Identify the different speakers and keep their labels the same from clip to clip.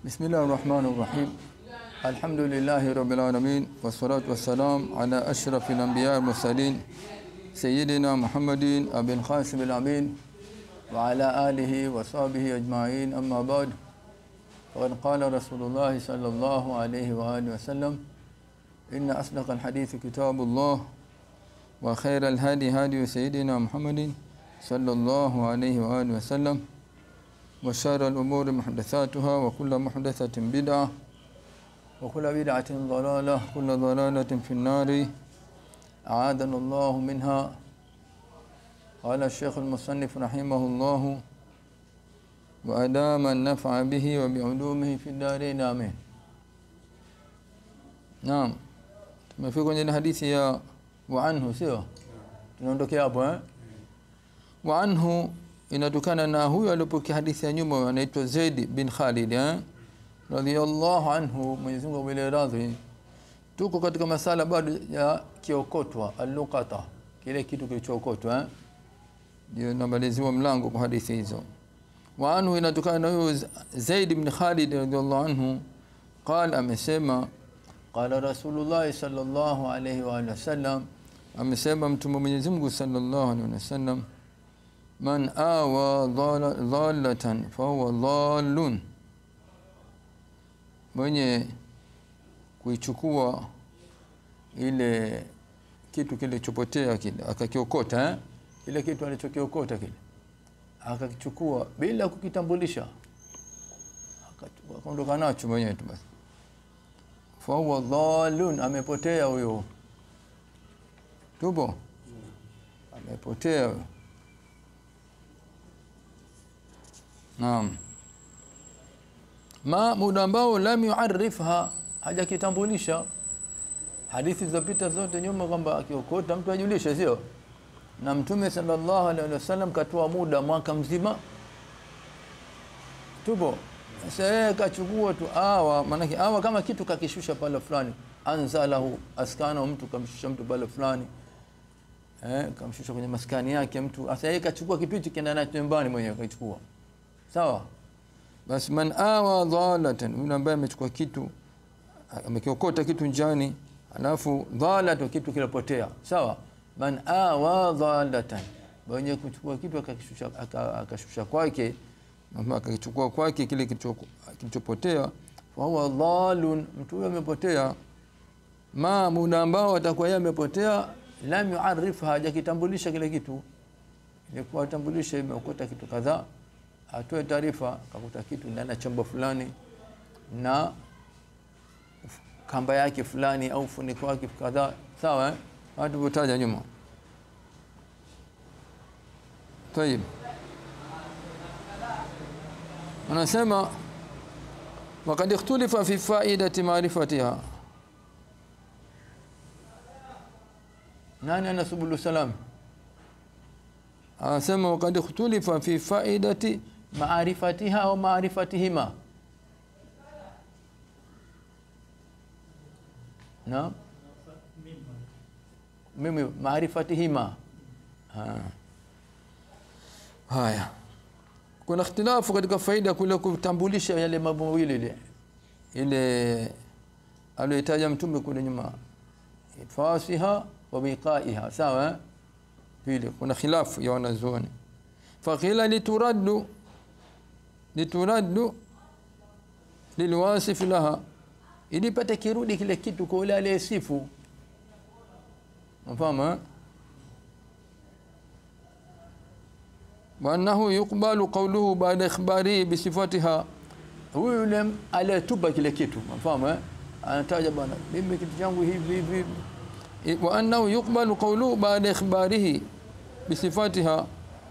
Speaker 1: بسم الله الرحمن الرحيم الحمد لله رب العالمين والصلاة والسلام على أشرف الأنبياء المرسلين سيدنا محمد أبي القاسم الأمين وعلى آله وصحبه أجمعين أما بعد وقد قال رسول الله صلى الله عليه وآله وسلم إن أصدق الحديث كتاب الله وخير الهدي هدي سيدنا محمد صلى الله عليه وآله وسلم وشر الأمور محدثاتها وكل محدثة بدعة وكل بدعة ضلالة كل ضلالة في النار أعاذنا الله منها قال الشيخ المصنف رحمه الله وأدام النفع به وبعلومه في الدارين آمين نعم tumefika kwenye hadithi ya wa anhu sio tunaondokea hapo eh wa anhu inatokana na huyo aliyopokea hadithi ya nyuma anaitwa Zaid bin Khalid eh radhiyallahu anhu Mwenyezi Mungu amwile radhi tuko katika masala bado ya kiokotwa alluqata kile kitu kilichookotwa eh ndio namaliziwa mlango kwa hadithi hizo wa anhu inatokana na huyo Zaid bin Khalid radhiyallahu anhu قال amesema qala rasulullah sallallahu alayhi wa sallam amesema mtume Mwenyezi Mungu sallallahu alayhi wasallam man awa dhalatan fahuwa dhalun mwenye kuichukua ile kitu kilichopotea kile akakiokota eh? ile kitu alichokiokota kile akakichukua bila kukitambulisha akaondoka nacho mwenyewe tu basi fahuwa dhalun amepotea huyo tupo amepotea huyo Naam. Ma muda ambao lam yuarifha hajakitambulisha hadithi zilizopita zote nyuma kwamba akiokota mtu ajulishe sio na mtume sallallahu alaihi wasallam katoa muda mwaka mzima tupo sasa yeye kachukua tu awa maanake awa kama kitu kakishusha pale fulani anzalahu askana mtu kamshusha mtu pale fulani eh kamshusha kwenye maskani yake mtu sasa yeye kachukua kitu hicho kenda nacho nyumbani mwenyewe kachukua sawa basi man awa dhalatan yule ambaye amechukua kitu amekiokota kitu njani alafu dhalatu kitu kilopotea sawa man awa dhalatan mwenye kuchukua kitu akakishusha akashusha kwake ama akakichukua kwake kile kilichopotea fa huwa dhalun mtu huyo amepotea ma muda ambao atakuwa yeye amepotea lam yuarif hajakitambulisha kile kitu ilikuwa tambulisha imeokota kitu kadhaa atoe taarifa kakuta kitu ndani ya chombo fulani na kamba yake fulani au funiko wake kadhaa sawa eh hatuvotaja nyuma طيب anasema وقد اختلف في فائدة معرفتها nani anasubulu salam anasema وقد اختلف في فائدة maarifatiha au maarifatihima na mimi maarifatihima ha. haya kuna ikhtilafu katika faida kule kutambulisha yale mambo mawili ile ile aliyotaja mtume kule nyuma fasiha wa biqaiha sawa vile kuna khilafu ya wanazuoni faqila lituraddu lituraddu lilwasif laha ili pate kirudi kile kitu kwa yule aliyesifu mfano وانه يقبل قوله بعد اخباره بصفاتها huyu yule aliyetupa kile kitu mfano anataja bwana mimi kitu changu hivi hivi wa annahu yuqbalu qawluhu ba'da ikhbarihi bisifatiha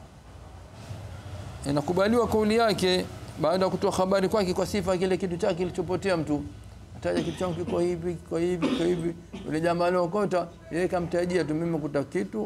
Speaker 1: inakubaliwa kauli yake baada ya kutoa habari kwake kwa sifa kile kitu chake kilichopotea mtu ataja kitu changu kiko hivi kiko hivi kiko hivi yule jamaa aliokota yeye kamtajia tu mimi kuta kitu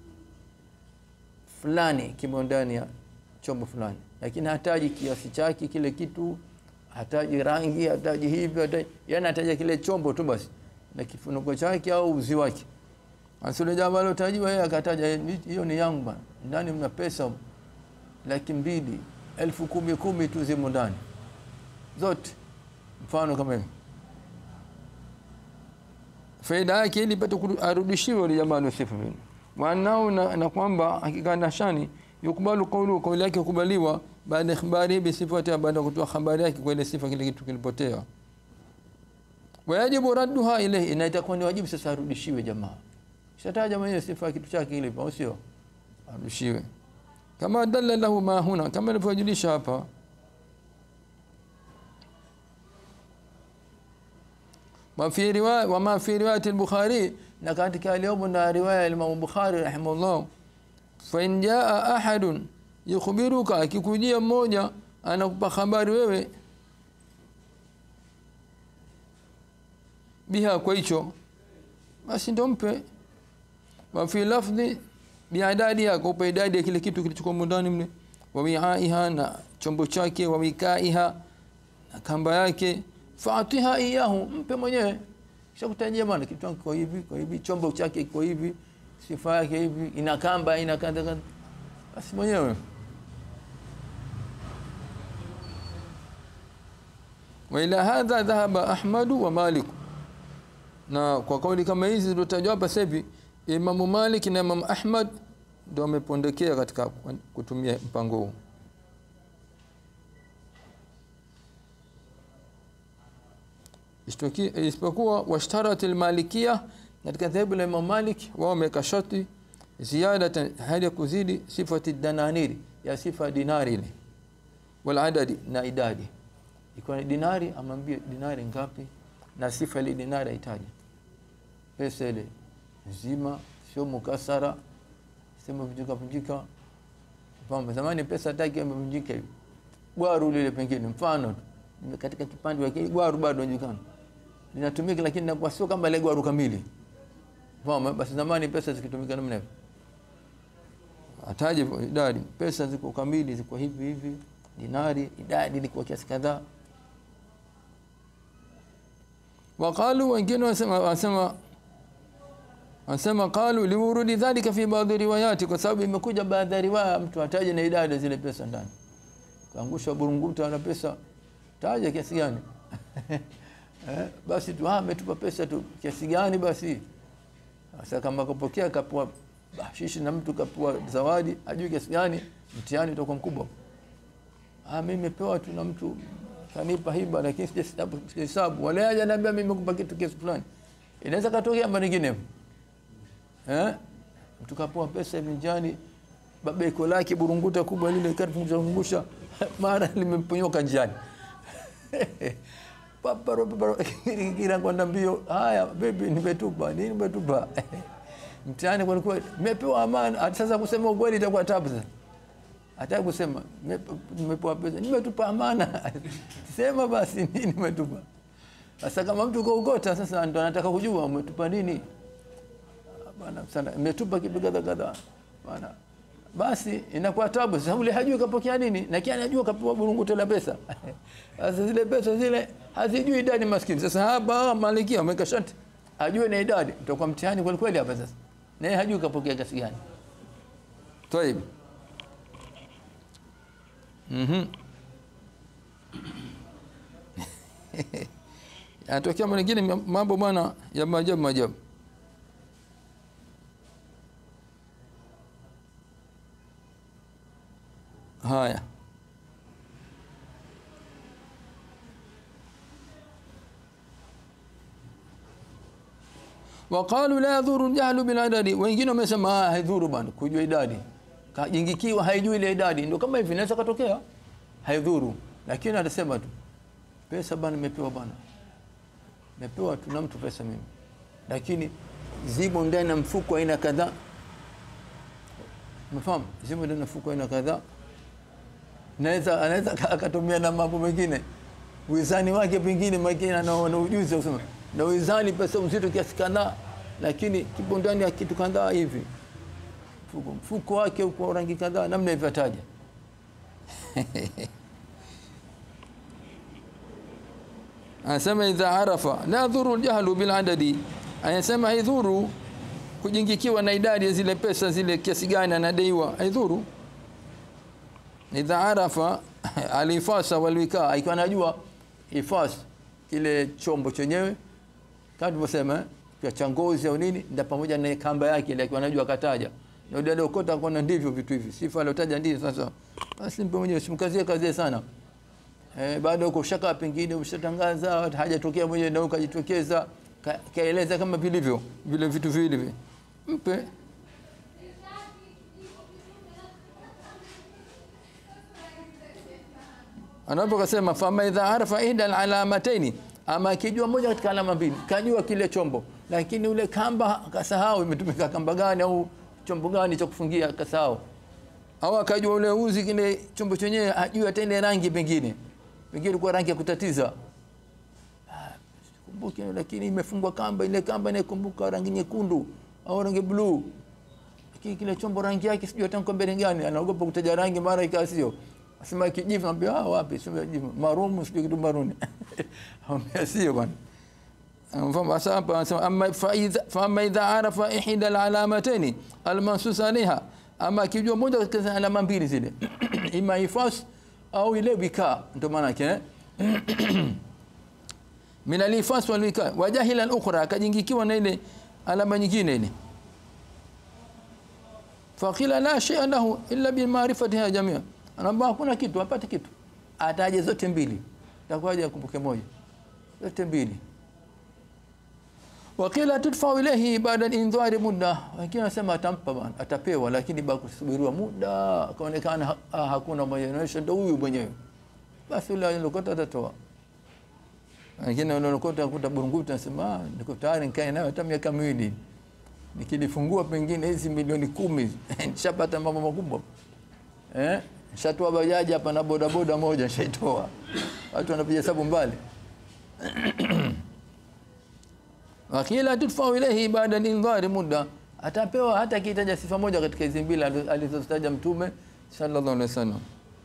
Speaker 1: fulani kimo ndani ya chombo fulani lakini hataji kiasi chake kile kitu hataji rangi hataji hivi hataji yani hataja kile chombo tu basi na kifuniko chake au uzi wake asile jamaa aliyotajiwa yeye akataja hiyo ni yangu bana ndani mna pesa laki mbili elfu kumi kumi tu zimo ndani zote mfano kama hivi faida yake ili pate arudishiwe yule jamaa aliyosifu vile wanao na, na kwamba hakika na shani yukubalu qawlu kauli yake kubaliwa baada ya habari bi sifati baada ya kutoa habari yake kwa ile sifa kile kitu kilipotea wajibu radduha ilayhi na itakuwa ni wajibu sasa arudishiwe jamaa shataja mwenyewe sifa ya kitu chake ile au sio arudishiwe kama dalla lahu ma huna kama ilivyojulisha hapa wa fi riwaya wa ma fi riwayat al-bukhari na katika aliyomo na riwaya ya Imam Bukhari rahimahullah fa in jaa ahadun yukhbiruka akikujia mmoja anakupa habari wewe biha kwa hicho basi ndo mpe wa fi lafdhi biadadi yako upe idadi ya kile kitu kilichokuwa ndani mle wa wi'aiha na chombo chake wa wikaiha na kamba yake faatiha iyahu mpe mwenyewe kisha kutajia bwana kitu changu kwa hivi kwa hivi chombo chake kwa hivi sifa yake hivi ina kamba ina kadha kadha basi mwenyewe wa ila hadha dhahaba ahmadu wa malik na kwa kauli kama hizi zilizotajwa hapa sasa hivi Imamu Malik na Imam Ahmad ndio wamepondekea katika kutumia mpango huu isipokuwa washtarat almalikia katika dhehebu la Imam Malik wao wameka sharti ziyada hali ya kuzidi sifati dananiri ya sifa dinari ile wal adadi na idadi ikiwa ni dinari amwambie dinari ngapi na sifa ile dinari aitaje pesa ile nzima sio mukasara sema vunjika vunjika mfano zamani pesa taki imevunjika hivi gwaru lile pengine mfano katika kipande wa kile gwaru bado inajulikana linatumika lakini inakuwa sio kama ile gwaru kamili mfano basi zamani pesa zikitumika namna hiyo ataje idadi pesa ziko kamili ziko hivi hivi dinari idadi ilikuwa kiasi kadhaa waqalu wengine wasema wasema Anasema qalu liwurudi dhalika fi baadhi riwayati, kwa sababu imekuja baadhi ya riwaya mtu ataje na idadi zile pesa ndani. Kaangusha burunguta na pesa, taja kiasi gani? eh, basi tu ametupa pesa tu kiasi gani basi. Sasa kama kapokea kapua bashishi na mtu kapua zawadi, ajui kiasi gani, mtihani utakuwa mkubwa. Ah, mimi nimepewa tu na mtu kanipa hiba, lakini sijahesabu. Wale haja niambia mimi nimekupa kitu kiasi fulani. Inaweza katokea mambo mengine eh mtu kapoa pesa hivi njani babeko lake burunguta kubwa lile karifungusha mara limemponyoka njiani paparo paparo kila kwenda mbio haya bibi nimetupa nini nimetupa mtihani kwa kweli nimepewa amana sasa kusema ukweli itakuwa tabu sasa hata kusema nimepewa pesa nimetupa amana sema basi nini nimetupa sasa kama mtu kaugota sasa ndo anataka kujua umetupa nini bana sana imetupa kitu kadha kadha bana basi inakuwa tabu sababu ile hajui kapokea nini na kiani anajua kapewa burunguto la pesa sasa zile pesa zile hazijui idadi maskini sasa hapa malikia ameweka sharti ajue na idadi itakuwa mtihani kweli kweli hapa sasa naye hajui kapokea kiasi gani طيب mhm yanatokea mengine mambo bwana ya maajabu maajabu haya waqalu la yadhuru jahlu bil adadi wengine wamesema haidhuru bwana kujua idadi kajingikiwa haijui ile idadi ndio kama hivi inaweza katokea haidhuru lakini atasema tu pesa bwana nimepewa bwana nimepewa tu na mtu pesa mimi lakini zimo ndani ya mfuko aina kadhaa umefahamu zimo ndani ya mfuko aina kadhaa naweza anaweza akatumia na mambo mengine wizani wake pengine makini ana na ujuzi wa kusema na wizani pesa mzito kiasi kadhaa lakini kipo ndani ya kitu kadhaa hivi mfuko mfuko wake uko rangi kadhaa namna hivyo ataja anasema idha arafa la dhuru jahlu bil adadi anasema haidhuru kujingikiwa na idadi ya zile pesa zile kiasi gani anadaiwa haidhuru idha arafa alifasa walwika ikiwa anajua ifas kile chombo chenyewe kama tulivyosema eh, cha ngozi au nini, ndio pamoja na kamba yake ile, akiwa anajua kataja na yule aliokota kona, ndivyo vitu hivi, sifa aliotaja ndivyo. Sasa basi mpe mwenyewe, simkazie kazie sana eh, baada huko shaka pengine ushatangaza hajatokea mwenyewe na ukajitokeza ka, kaeleza kama vilivyo vile vitu vile vile, mpe anapo kasema fama idha arafa ihda alalamataini, ama akijua moja katika alama mbili, kajua kile chombo, lakini ule kamba kasahau imetumika kamba gani au chombo gani cha kufungia kasahau, au akajua ule uzi kile chombo chenyewe ajui hata ile rangi, pengine pengine ilikuwa rangi ya kutatiza Ah, kumbuke, lakini imefungwa kamba, ile kamba inakumbuka rangi nyekundu au rangi bluu, lakini kile chombo rangi yake sijui hata mbele gani, anaogopa kutaja rangi, mara ikawa sio Asema kijivu, naambia ah, wapi? Sio kijivu, marumu, sio kitu maruni. Ambia sio bwana. Mfano sasa hapa anasema amma fa idha fa amma idha arafa ihda alalamatayn almansus alaiha, ama akijua moja katika alama mbili zile ima ifas au ile wika, ndio maana yake eh? min alifas wal wika wajahila al-ukhra, akajingikiwa na ile alama nyingine ile faqila la shay'a lahu illa bi ma'rifatiha jami'a anaambia hakuna kitu, apate kitu, ataje zote mbili, takuwaje akumbuke moja, zote mbili. Wakila tudfa ilayhi baada al-indhari muda, wengine wanasema atampa bwana, atapewa, lakini baada kusubiriwa muda, akaonekana ha, ha, hakuna mwenye anaonyesha, ndio huyu mwenyewe, basi yule alokota atatoa. Wengine wanaokota kuta burunguti, anasema ah, niko tayari nikae nayo hata miaka miwili, nikilifungua pengine hizi milioni kumi nishapata mambo makubwa eh Shatoa bajaji hapa na bodaboda moja shaitoa. Watu wanapiga hesabu mbali. Wakila tudfa ilayhi baada al-indhari muda, atapewa hata kitaja sifa moja katika hizo mbili alizozitaja Mtume sallallahu alaihi wasallam.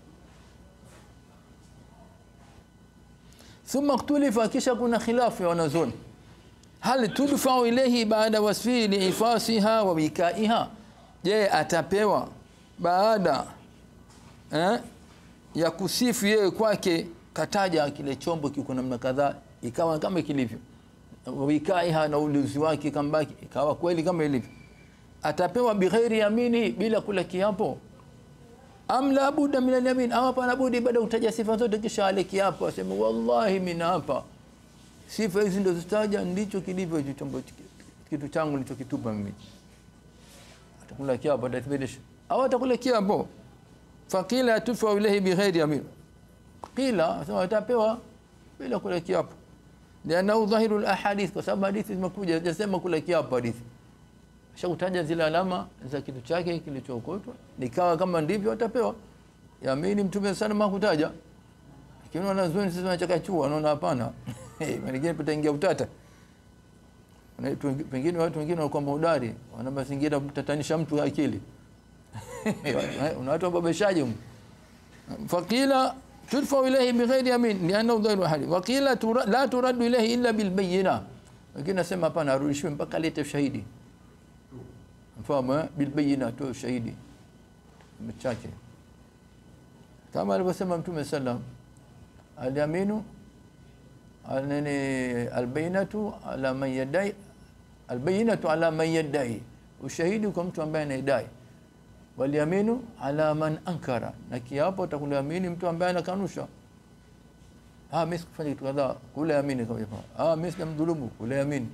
Speaker 1: Thumma iktulifa, kisha kuna khilafu ya wanazuoni, hal tudfa ilayhi baada wasfi liifasiha wa wikaiha, je, atapewa baada eh, ya kusifu yeye kwake, kataja kile chombo kiko namna kadhaa, ikawa kama kilivyo, wikaiha na ulinzi wake kambaki, ikawa kweli kama ilivyo, atapewa bighairi yamini, bila kula kiapo. Am la budda min al-yamin, au hapana budi baada utaja sifa zote, kisha ale kiapo, aseme wallahi mimi hapa sifa hizi ndio zitaja, ndicho kilivyo hicho chombo, kitu changu nilichokitupa mimi. Atakula kiapo, atathibitisha au atakula kiapo Fakila tufa ilayhi bighairi yamin, qila sema atapewa bila kula kiapo, liannahu dhahiru alahadith, kwa sababu hadithi zimekuja zinasema kula kiapo. Hadithi shakutaja zile alama za kitu chake kilichookotwa, nikawa kama ndivyo atapewa yamini. Mtume sana makutaja, lakini wanazuoni sasa wanachakachua, wanaona hapana, wengine pataingia utata pengine watu wengine walikuwa maudari, wana mazingira kutatanisha mtu akili una watu wababeshaji huko. Fakila tudfa ilayhi bighairi yamin liannahu dhairu hali wakila tura, la turaddu ilayhi illa bil bayyina. Wengine nasema hapana, arudishwe mpaka alete ushahidi. Mfahamu eh, bil bayyina, tu ushahidi mchache, kama alivyosema Mtume sallam, al yaminu anani al bayyinatu ala man yadai, al bayyinatu ala man yadai, ushahidi kwa mtu ambaye anaidai waliaminu ala man ankara, na kiapo atakuliamini mtu ambaye anakanusha. Ah, mimi sikufanya kitu kadhaa, kule amini kama hivyo. Ah, mimi sijamdhulumu, kule amini.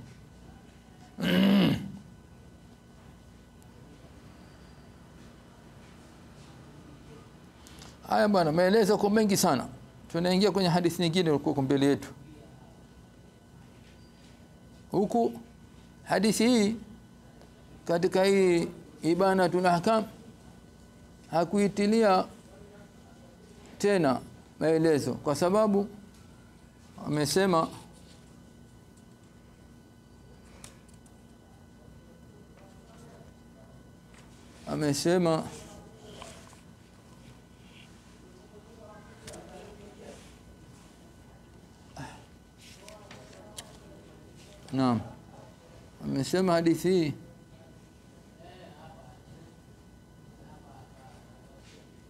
Speaker 1: Haya bwana, maelezo kwa mengi sana. Tunaingia kwenye hadithi nyingine ilikuwa mbele yetu. Huku hadithi hii katika hii Ibanatul Ahkam hakuitilia tena maelezo kwa sababu amesema amesema naam, amesema hadithi hii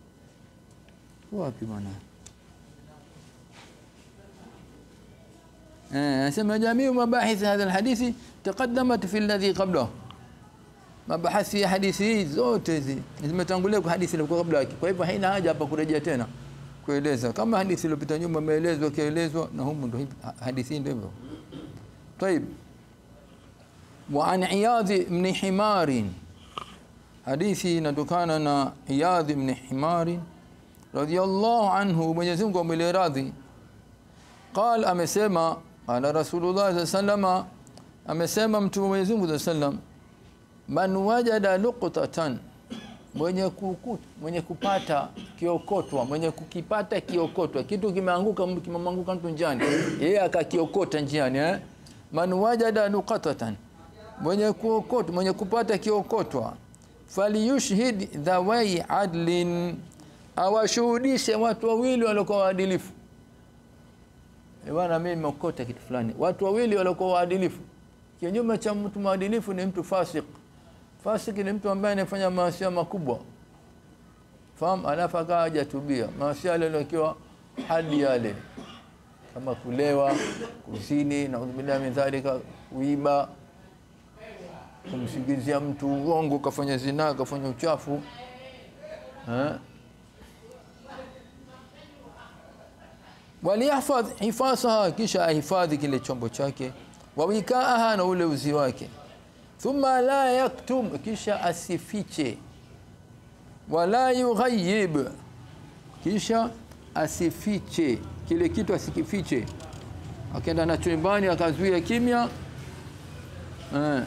Speaker 1: wapi bwana? anasema jamiu mabahith hadha alhadithi taqaddamat fi alladhi qablahu mabahasi ya hadithi hii zote hizi zimetangulia kwa hadithi iliyokuwa kabla yake kwa hivyo haina haja hapa kurejea tena kueleza kama hadithi iliyopita nyuma imeelezwa kielezwa na humu ndio hadithi ndio hivyo طيب وعن عياض بن حمار حديثي inatokana na Iyadh ibn Himar radiyallahu anhu Mwenyezi Mungu amwile radhi قال amesema qala Rasulullah sallallahu amesema mtume Mwenyezi Mungu sallam man wajada luqtatan mwenye kukuta mwenye kupata kiokotwa mwenye kukipata kiokotwa kitu kimeanguka kimemwanguka mtu njiani yeye akakiokota njiani eh man wajada luqtatan mwenye kuokota mwenye kupata kiokotwa falyushhid dhawai adlin awashuhudishe watu wawili waliokuwa waadilifu e bwana mimi nimeokota kitu fulani watu wawili waliokuwa waadilifu kinyume cha mtu mwadilifu ni mtu fasik fasik ni mtu ambaye anafanya maasi makubwa fahamu alafu akawa hajatubia maasi yale yaliokiwa hadi yale kama kulewa kuzini na udhubillahi min dhalika kuiba kumsingizia mtu uongo kafanya zinaa kafanya uchafu eh waliyahfadh hifasaha kisha ahifadhi kile chombo chake wawikaaha na ule uzi wake thumma la yaktum kisha asifiche wala yughayyib kisha asifiche kile kitu asikifiche akaenda na chumbani akazuia kimya eh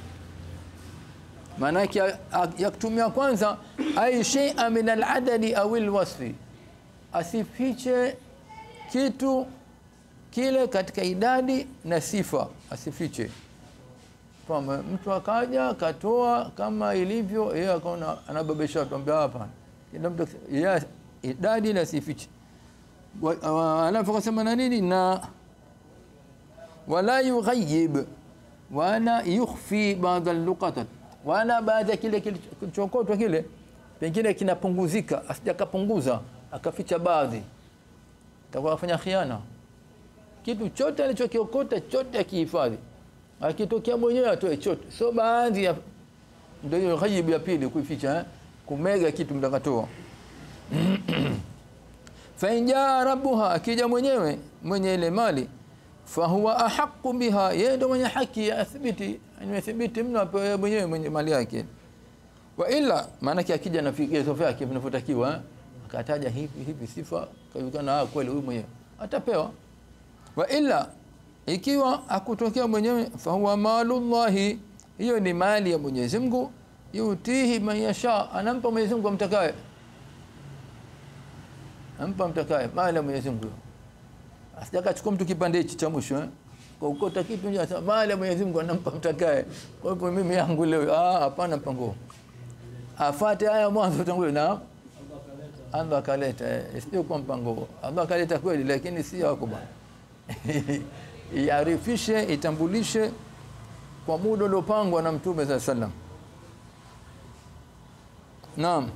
Speaker 1: maanake yaktumia kwanza ay shay'a min al-adadi aw al-wasfi asifiche kitu kile katika idadi na sifa asifiche kwamba mtu akaja akatoa kama ilivyo yeye akaona anababesha tuambia hapa kila mtu yeye idadi na sifiche alafu akasema na nini na wala yughayyib wala yukhfi ba'd al-luqatat wala baada kile kilichokotwa kile pengine kinapunguzika asijakapunguza akaficha baadhi atakuwa afanya khiana kitu chote alichokiokota chote akihifadhi akitokea mwenyewe atoe chote so baadhi ya ndio hiyo ghaibu ya pili kuificha eh? kumega kitu mtakatoa fa injaa rabbuha akija mwenyewe mwenye ile mali fahuwa ahqqu biha yeye ndio mwenye haki ya athibiti imethibiti mno apewe mwenyewe mwenye mali yake wa illa maana akija na vigezo vyake vinavyotakiwa eh? akataja hivi hivi sifa kawikana kweli huyu mwenyewe atapewa wa illa ikiwa hakutokea mwenyewe fahuwa malullahi hiyo ni mali ya Mwenyezi Mungu yutihi man yasha anampa Mwenyezi Mungu amtakaye ampa mtakaye mali ya Mwenyezi Mungu asijaka chukua mtu kipande hichi cha mwisho eh kwa ukota kitu nje mali ya Mwenyezi Mungu anampa mtakaye kwa hivyo mimi yangu leo ah hapana mpango afate haya mwanzo tangulia na Allah akaleta sio kwa mpango Allah akaleta kweli lakini si wako bwana iarifishe itambulishe kwa muda uliopangwa na mtume za sallam naam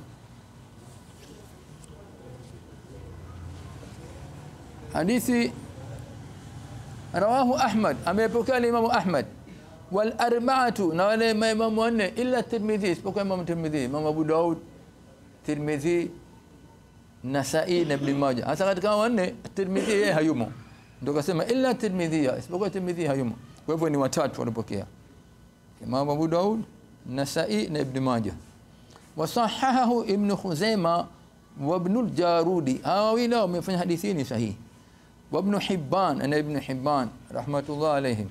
Speaker 1: hadithi rawahu ahmad amepokea imamu ahmad wal arba'atu na wale imamu wanne illa tirmidhi isipokuwa imamu tirmidhi imamu abu daud tirmidhi nasai na ibn majah hasa katika wanne tirmidhi yeye hayumo ndio kasema illa tirmidhi isipokuwa tirmidhi hayumo kwa hivyo ni watatu walipokea imam abu daud nasai na ibn majah wasahahahu ibn khuzaima wa ibn al-jarudi hawa wawili wamefanya hadithi ni sahihi wa ibn hibban na ibn hibban rahmatullah alayhim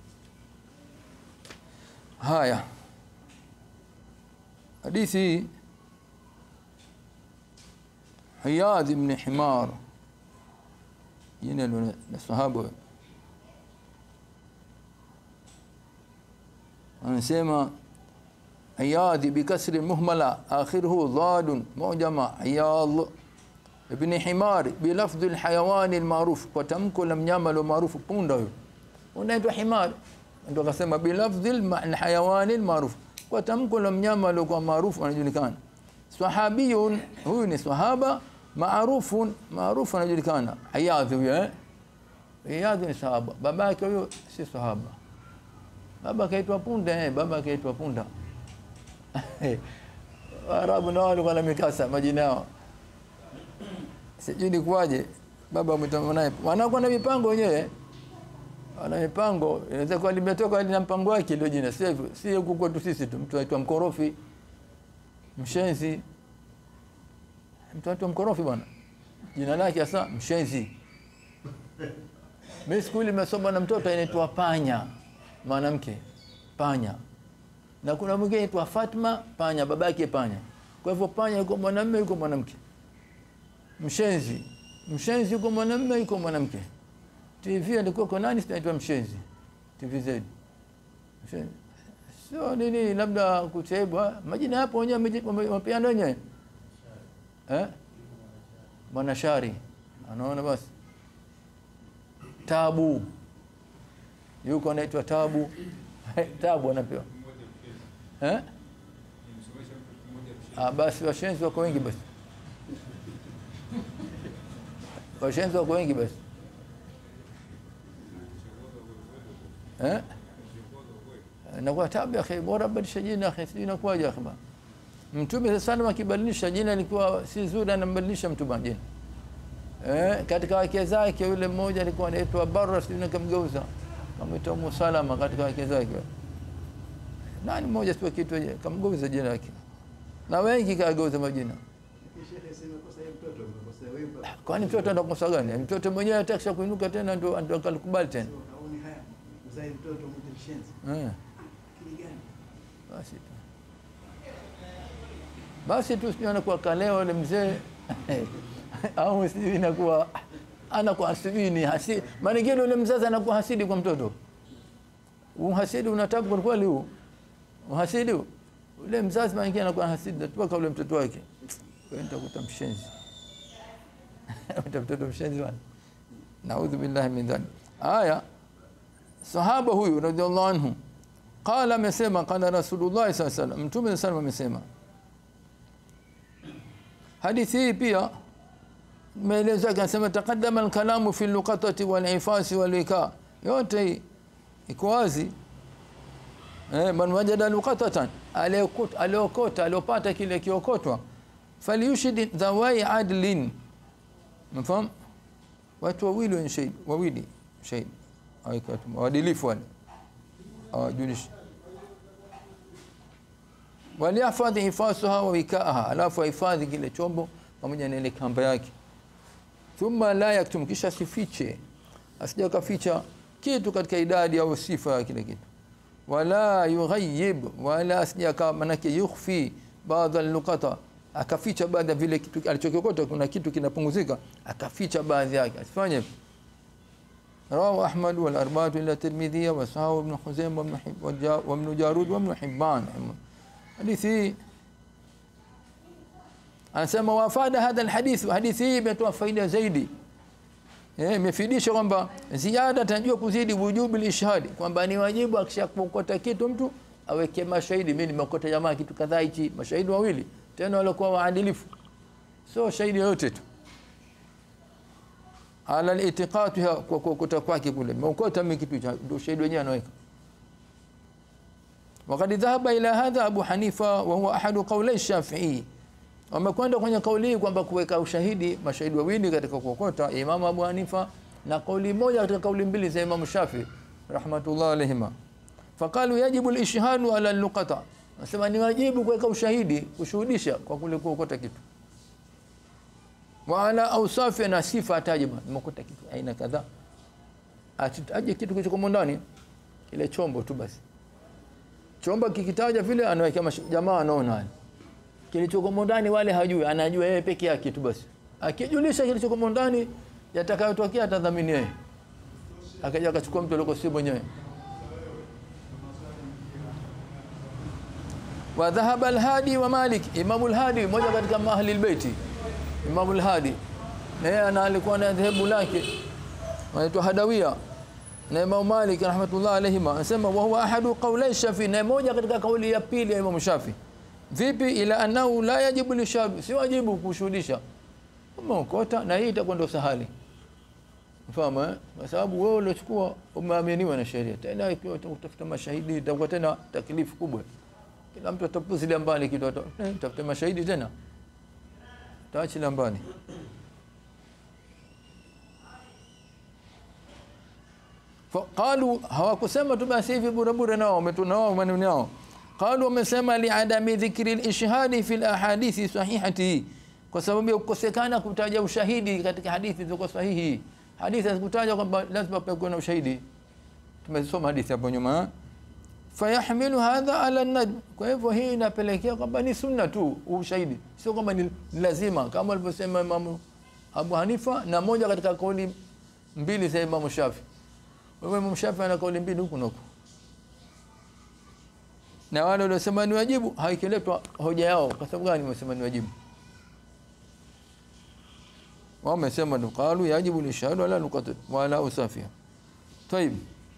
Speaker 1: haya hadithi Hiyad ibn Himar jina la sahaba anasema Hiyad bikasri muhmala akhiruhu dhad mujama Hiyad ibn Himar bilafdh alhayawan almaruf kwa tamko la mnyama lo maarufu punda huyo unaitwa himar ndio akasema bilafdh alhayawan almaruf kwa tamko la mnyama lo kwa maarufu anajulikana sahabiyun huyu ni sahaba maarufun maarufu anajulikana Iyadh huyo Iyadh ni sahaba, baba yake huyo si sahaba. Baba akaitwa Punda, eh, baba akaitwa Punda. Waarabu nao walikuwa na mikasa majina yao, sijui ni kuwaje. Baba mwita mwanae, wanakuwa na mipango wenyewe, wana mipango. Inaweza kuwa limetoka lina mpango wake ile jina, sio hivyo, si huku kwetu sisi tu. Mtu aitwa mkorofi, mshenzi, mtu aitwa mkorofi bwana, jina lake hasa mshenzi. Mimi siku ile nimesoma na mtoto anaitwa Panya, mwanamke Panya, na kuna mwingine anaitwa Fatma Panya, babake Panya. Kwa hivyo Panya yuko mwanamume, yuko mwanamke. Mshenzi, mshenzi yuko mwanamume, yuko mwanamke. TV alikuwa kwa nani? Sinaitwa mshenzi, TVZ mshenzi. Sio nini, labda kutebwa majina yapo wenyewe, wamepeana wenyewe eh, Mwanashari anaona basi Tabu yuko anaitwa Tabu Tabu anapewa eh? Ah, basi washenzi wako wengi basi, washenzi wako wengi basi eh? Nakuwa tabu akhi, bora badilisha jina akhi, sijui inakuwaje akhi. Mtume sana akibadilisha jina ilikuwa si zuri, anambadilisha mtu bwana jina Eh, katika wake zake yule mmoja alikuwa anaitwa Barra, sijui nikamgeuza kamwita Umu Salama katika wake zake. Nani mmoja sio kitu kamgeuza jina lake, na wengi kageuza majina. Kwani mtoto anakosa gani? Mtoto mwenyewe atakisha kuinuka tena ndio ndio akalikubali tena. Eh. Basi tu basi tu sijui anakuwa kaleo yule mzee au sijui inakuwa anakuwa sijui ni hasidi. Maana ngine yule mzazi anakuwa hasidi kwa mtoto. Uhasidi unatabu kwa kweli huu. Uhasidi huu. Ule mzazi maana ngine anakuwa hasidi mpaka ule mtoto wake. Wewe nitakuta mshenzi. Mtoto mshenzi bwana. Naudhu billahi min dhalik. Aya. Sahaba huyu radhiallahu anhu qala, amesema qala Rasulullah sallallahu alaihi wasallam, Mtume sallallahu amesema. Hadithi hii pia maelezo yake anasema taqaddama alkalamu fi luqatati walifasi walika, yote iko wazi. Eh, man wajada luqatatan, aliokota aliopata kile kiokotwa, falyushid dhawai adlin, mfahamu watu wawili wenye shahidi, wawili shahidi waadilifu wale awajulishi walihifadhi hifasuha wa wikaaha, alafu ahifadhi kile chombo pamoja na ile kamba yake. Thumma la yaktum, kisha sifiche, asija kaficha kitu katika idadi au sifa ya kile kitu. Wala yughayyib, wala asija kama manake yukhfi baadhi al-luqata, akaficha baadhi ya vile kitu alichokokota, kuna kitu kinapunguzika, akaficha baadhi yake, asifanye رواه أحمد والأربعة إلى الترمذي وصححه ابن خزيمة وابن حب وابن جارود وابن حبان hadithi anasema wafada hadha alhadith, hadithi hii imetoa faida zaidi, imefidisha kwamba ziada tanajua kuzidi wujubi lishhadi, kwamba ni wajibu akishakokota kitu mtu aweke mashahidi. Mimi nimeokota jamaa kitu kadhaa hichi, mashahidi wawili tena waliokuwa waadilifu, sio shahidi yoyote tu ala litiqati kwa kuokota kwake kule, meokota mimi kitu cha ndio shahidi wenyewe anaweka Wakad dhahaba ila hadha Abu Hanifa wa huwa ahadu qawlai Shafi'i, wamekwenda kwenye kauli hii kwamba kuweka ushahidi mashahidi wawili katika kuokota, Imam Abu Hanifa na kauli moja katika kauli mbili za Imam Shafi rahmatullah alayhima. Faqalu yajibu al-ishhadu ala al-luqata, nasema ni wajibu kuweka ushahidi kushuhudisha kwa kule kuokota kitu, wa ala awsafi, na sifa ataje, nimekuta kitu aina kadhaa, ataje kitu kilichokuwa ndani kile chombo tu basi chomba kikitaja vile anaweka jamaa anaona kilichokomo ndani, wale hajui, anajua yeye peke yake tu basi. Akijulisha kilichokomo ndani, yatakayotokea atadhamini yeye, akaja akachukua mtu aliyeko si mwenyewe. Wa dhahaba al-Hadi wa Malik, Imam al-Hadi mmoja katika ahli al-Baiti, Imam al-Hadi naye ana alikuwa na dhehebu lake anaitwa Hadawia na Imam Malik rahmatullah alayhima anasema wa huwa ahadu qawlai Shafi, na moja katika kauli ya pili ya Imam Shafi. Vipi? ila annahu la yajibu lishahadu, si wajibu kushuhudisha umeokota, na hii itakuwa ndio sahali Fahamu eh? Kwa sababu wewe uliochukua umeaminiwa na sheria. Tena ikiwa utafuta mashahidi itakuwa tena taklifu kubwa. Kila mtu atapuzilia mbali kitu ata- eh, tafuta mashahidi tena. Taachilia mbali. qalu hawakusema tu basi hivi bure bure nao wametunao maneno yao qalu wamesema liadami dhikri lishhadi fi lahadithi sahihati kwa sababu ya kukosekana kutaja ushahidi katika hadithi zilizo sahihi hadithi hazikutaja kwamba lazima pawe na ushahidi tumesoma hadithi hapo nyuma eh? fayahmilu hadha ala najm kwa hivyo hii inapelekea kwamba ni sunna tu ushahidi sio kwamba ni lazima kama alivyosema imamu abu hanifa na moja katika kauli mbili za imamu shafi wewe Imam Shafi ana kauli mbili huku na huku. Na wale waliosema ni wajibu haikiletwa hoja yao kwa sababu gani wamesema ni wajibu? Wao wamesema ndo qalu yajibu lishahadu ala nuqat wala usafia. Tayib.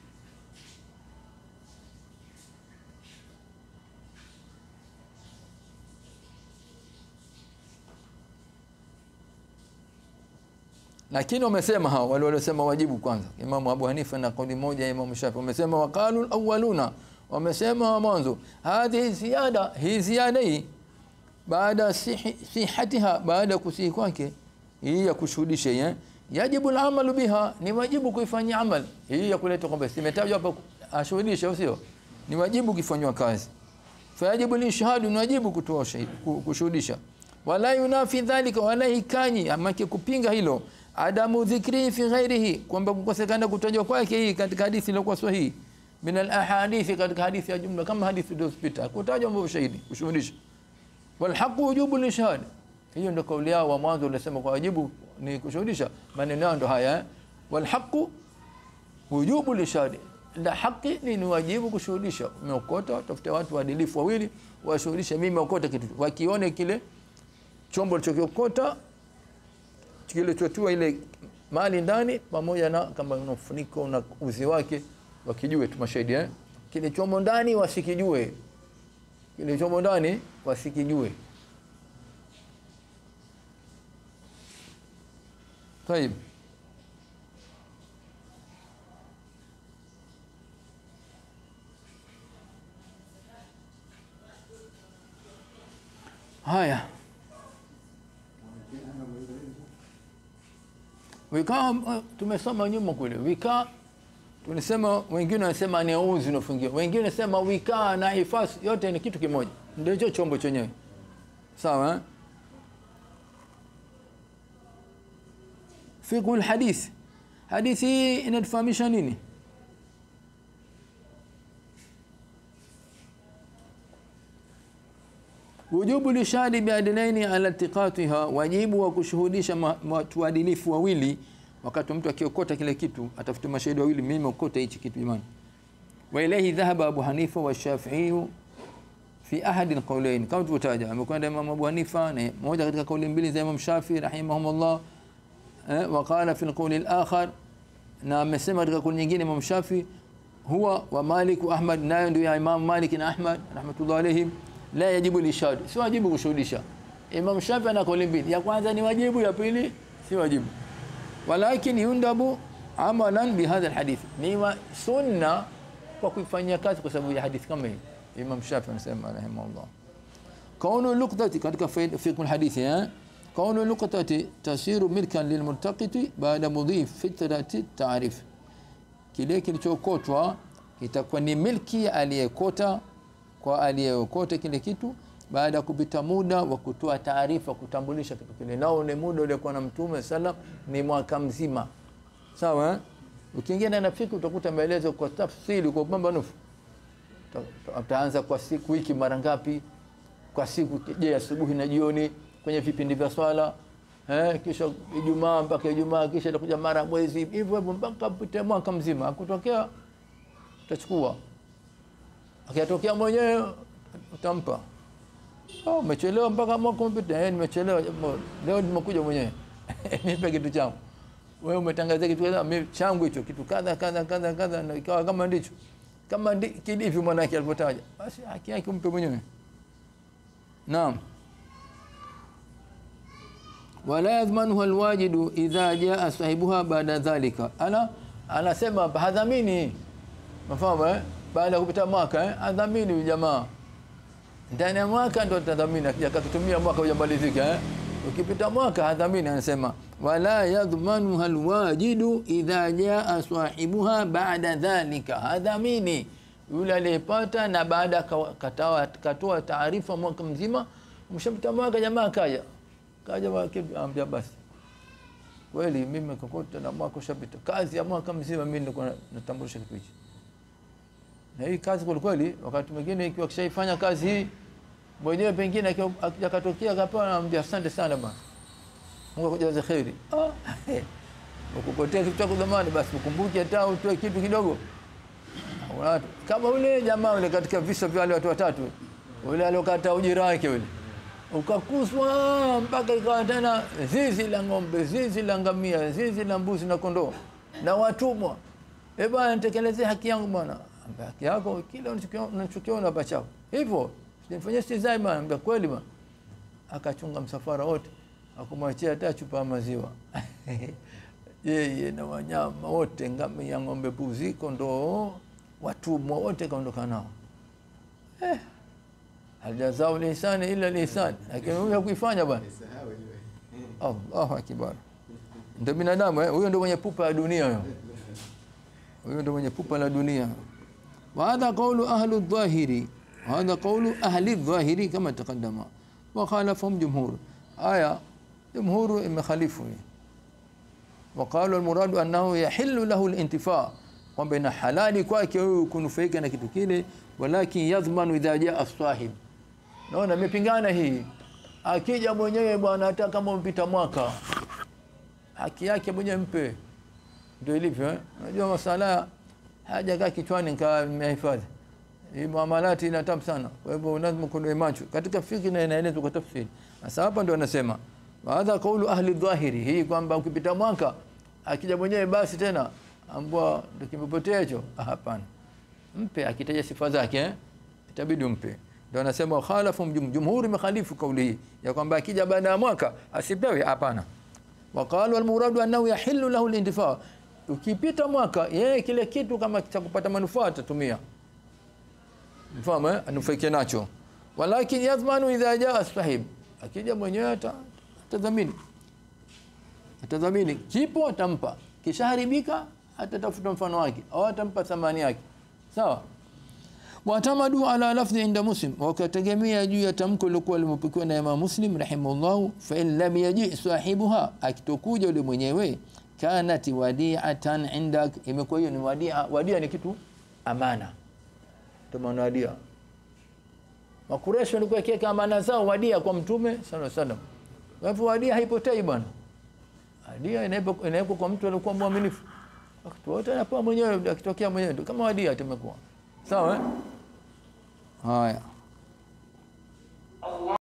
Speaker 1: lakini wamesema hao wale waliosema wajibu kwanza Imam Abu Hanifa na kauli moja ya Imam Shafi wamesema waqalu alawwaluna wamesema wa mwanzo hadhihi ziyada hii ziyada hii baada sihi- sihatiha baada ya kusihi kwake hii ya kushuhudisha hii, eh yajibu alamalu biha ni wajibu kuifanyia amal hii ya kuleta kwamba simetajwa hapa ashuhudishe au sio ni wajibu kufanywa kazi fayajibu lishhadu ni wajibu kutoa ushahidi ku- kushuhudisha wala yunafi dhalika wala hikanyi ama kupinga hilo adamu dhikri fi ghairihi kwamba kukosekana kutajwa kwake hii katika hadithi iliyokuwa sahihi min al ahadithi katika hadithi ya jumla kama hadithi iliyopita kutajwa mambo ushahidi kushuhudisha wal haqu wujubu lishhad hiyo ndio kauli yao wa mwanzo ulisema kwa wajibu ni kushuhudisha maneno yao ndio haya eh? wal haqu wujubu lishahadi la haki ni ni wajibu kushuhudisha umeokota tafuta watu waadilifu wawili washuhudishe mimi meokota kitu wakione kile chombo alichokiokota kilichotua ile mali ndani pamoja na kama una ufuniko na uzi wake wakijue tu mashahidi eh kile chombo ndani wasikijue kile chombo ndani wasikijue طيب haya wikaa uh, tumesoma nyuma kule wikaa tulisema wengine wanasema ni uzi unafungiwa wengine wanasema wikaa na hifasi yote ni kitu kimoja ndio hicho chombo chenyewe sawa eh? fiqhu lhadith hadithi hii inatufahamisha nini wujubu lishadi biadlaini ala iltiqatiha wajibu wa kushuhudisha ma- watu waadilifu wawili wakati mtu akiokota kile kitu atafuta mashahidi wawili mimi okota hichi kitu jamani wa ilayhi dhahaba abu hanifa wa shafi'i fi ahadi alqawlain kama tulivyotaja amekwenda imam abu hanifa na moja katika kauli mbili za imam shafi rahimahumullah eh, wa qala fi alqawl alakhar na amesema katika kauli nyingine imam shafi huwa wa malik wa ahmad nayo ndio ya imam malik na ahmad rahmatullah alayhim la yajibu lishad si wajibu kushuhudisha imam shafi ana kauli mbili ya kwanza ni wajibu ya pili si wajibu walakin yundabu amalan bihadha alhadith ni wa sunna kwa kuifanyia kazi kwa sababu ya hadithi kama hii imam shafi anasema rahimahullah kaunu luqtati katika fiqh alhadithi eh kaunu luqtati tasiru milkan lilmultaqiti baada mudhi fitrati taarif kile kilichokotwa itakuwa ni milki ya aliyekota kwa aliyeokota kile kitu baada ya kupita muda wa kutoa taarifa kutambulisha kitu kile nao ni muda uliokuwa na mtume sallam ni mwaka mzima sawa eh? ukiingia ndani ya fiqh utakuta maelezo kwa tafsiri kwa upambanufu Ta- utaanza kwa siku wiki mara ngapi kwa siku je asubuhi na jioni kwenye vipindi vya swala eh, kisha Ijumaa mpaka Ijumaa kisha itakuja mara mwezi hivyo hivyo mpaka pite mwaka mzima akutokea utachukua akitokea mwenyewe utampa oh, umechelewa mpaka mwaka umepita eh, nimechelewa jambo. leo nimekuja mwenyewe nipe kitu changu wewe umetangazia kitu kadha mimi changu hicho kitu kadha kadha kadha kadha na ikawa kama ndicho kama ndi, kidivyo mwanake alivyotaja basi haki yake umpe mwenyewe naam wala yadhmanuha alwajidu idha jaa sahibuha baada dhalika ana anasema hapa hadhamini mafahamu eh baada ya kupita mwaka eh hadhamini huyu jamaa ndani ya mwaka ndo tadhamini akija kakitumia mwaka hujamalizika eh ukipita mwaka hadhamini anasema wala yadhmanuha alwajidu idha jaa sahibuha baada dhalika hadhamini yule aliyepata na baada kawa- katawa- katoa taarifa mwaka mzima mshapita mwaka jamaa kaja kaja ambia basi kweli mimi kokote na mwaka ushapita kazi ya mwaka mzima mimi nilikuwa na- natambulisha kitu hichi na hii kazi kwa kweli wakati mwingine ikiwa kishaifanya kazi hii mwenyewe pengine akiwa- akija katokea kapewa naambia asante sana bwana Mungu akujaze kheri ah ukupotea kitu chako zamani basi ukumbuke hata utoe kitu kidogo Watu- kama ule jamaa ule katika visa vya wale watu watatu ule aliokata ujira wake ule ukakuswa mpaka ikawa tena zizi la ng'ombe zizi la ngamia zizi la mbuzi na kondoo na watumwa e bwana nitekelezee haki yangu bwana Ambia, haki yako kile unachokiona- unachokiona hapa chako hivyo sijafanyia stizai bwana ambia kweli bwana akachunga msafara wote akumwachia hata chupa ya maziwa yeye na wanyama wote ngamia ng'ombe puzi kondoo watumwa wote kaondoka nao eh, aljazau lisani ila lisani lakini huyu hakuifanya bwana
Speaker 2: Nisahau ile.
Speaker 1: Allahu akbar. Ndio binadamu eh? Huyo ndio mwenye pupa ya dunia huyo. Huyo ndio mwenye pupa la dunia. Wa hadha qawlu ahli dhahiri. Wa hadha qawlu ahli dhahiri kama taqaddama. Wa khalafahum jumhur. Aya jumhur imekhalifu. hii. Wa qalu al-muradu annahu yahillu lahu al-intifa. Kwamba ina halali kwake huyu kunufaika na kitu kile walakin yadhmanu idha jaa as-sahib. Naona imepingana hii. Akija mwenyewe bwana, hata kama mpita mwaka, haki yake mwenyewe mpe. Ndio ilivyo eh? Unajua masala hajakaa kichwani nikaa nimehifadhi. Hii muamalati ina tabu sana. Kwa hivyo lazima kuwe macho. Katika fikhi na inaelezwa kwa tafsiri. Sasa hapa ndio anasema wa hadha qawlu ahli dhahiri, hii kwamba ukipita mwaka akija mwenyewe basi tena ambwa ndio kimepotea hicho. Ah, Hapana. Mpe akitaja sifa zake eh? itabidi umpe. Ndio anasema khalafu jum, jumhuri mekhalifu kauli hii ya kwamba akija baada ya mwaka asipewe, hapana. Waqalu almuradu annahu yahillu lahu alintifa, ukipita mwaka yeye kile kitu kama cha kupata manufaa atatumia, mfahamu eh, anufaike nacho. Walakin yadhmanu idha jaa sahib, akija mwenyewe ata- atadhamini, atadhamini kipo atampa, kishaharibika atatafuta mfano wake au atampa thamani yake, sawa watamadu ala lafdhi inda muslim wakategemea juu ya tamko lilokuwa limepokewa na Imam Muslim rahimahullah fa in lam yaji sahibuha akitokuja yule mwenyewe kanat wadi'atan indak imekuwa hiyo ni wadia wadia ni kitu amana ndio maana wadia makureshi walikuwa kiweka amana zao wadia kwa mtume sallallahu alaihi wasallam kwa hivyo wadia haipotei bwana wadia inawekwa inawekwa kwa mtu aliyekuwa mwaminifu wakati wote anapewa mwenyewe akitokea mwenyewe ndio kama wadia tumekuwa sawa eh? haya